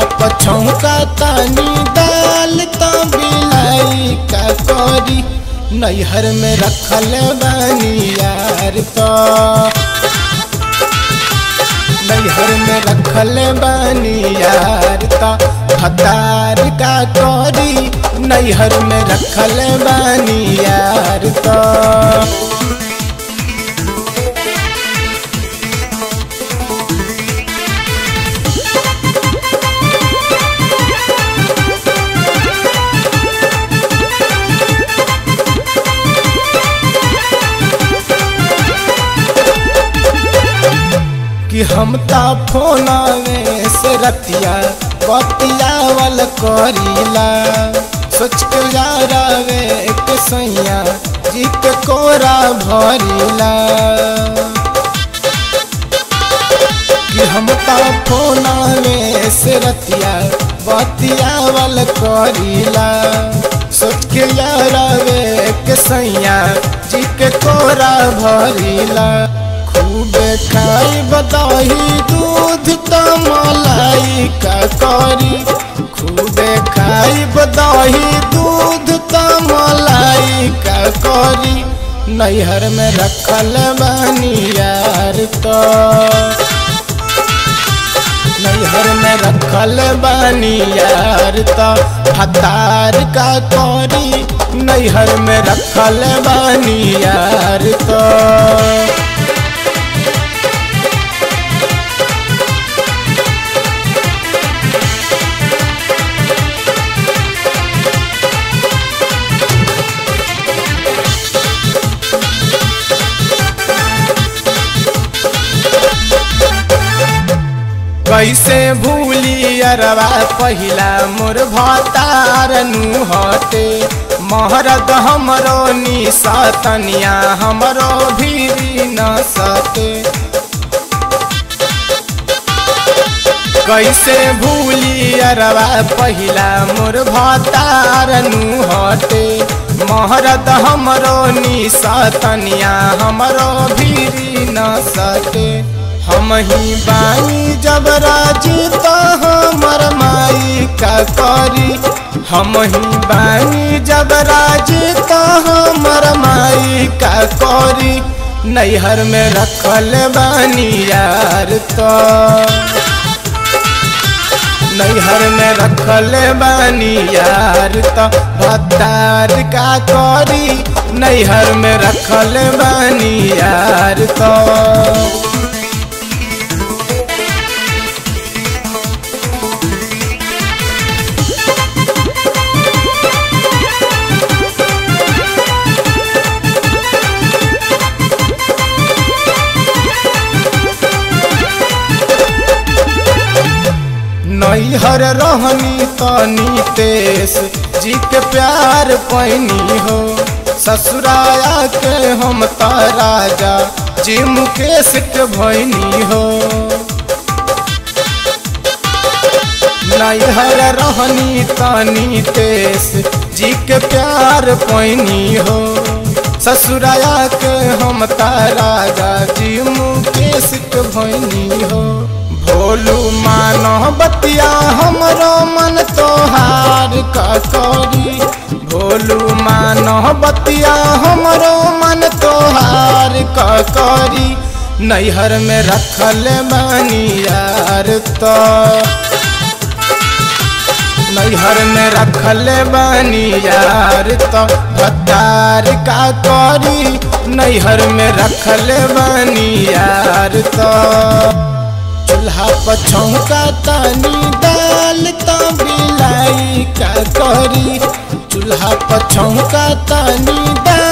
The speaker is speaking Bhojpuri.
पछौका तानी दाल तो बिलाई का करी नैहर में रखल बानी यार तो नैहर में रखल बानी यार तो हतार का करी नैहर में रखल बानी यार तो कि हम ता फोनावे से रतिया बतियावल करीला सोच के यारावे के सैया जी के कोरा भरीला कि हम ता फोनावे से रतिया बतियावल करीला सोच के यारावे के सैया जी के कोरा भरीला खूबे खाई बदाही दूध त मलाई का करी खूबे खाई बदाही दूध त मलाई का करी नैहर में रखल बानी यार तो नैहर में रखल बानी यार तो हतार का करी नैहर में रखल बानी यार तो कैसे भूली अरवा पहिला मोर भतार नु हटे महरद हमरो निसतनिया हमरो भीरी न सते कैसे भूली अरवा पहिला मोर भतार नु हटे महरद हमरो निसतनिया हमरो भीरी न सते हम ही बानी जब राजी तो हमर माई का करी हम ही बानी जब राजी तो हमर माई का करी नैहर में रखल बानी यार तो नैहर में रखल बानी यार तो भतार का करी नैहर में रखल बानी यार तो नैहर रहनी तनी तेस जी के प्यार पैनी हो ससुराया के हम त राजा जी मुकेश के भैनी हो नैहर रहनी तनी तेस जी के प्यार पैनी हो ससुराया के हम त राजा जी मुकेश के भैनी हो भोलू मानो बतिया हमरो मन तोहार का करी भोलू मानो बतिया हमरो मन तोहार का करी नैहर में रखल बानी यार तो नैहर में रखल बानी यार तो भतार का करी नैहर में रखल बानी यार तो चूल्हा पछौका तानी दाल तो बिलाई का करी चूल्हा पछौका तानी दाल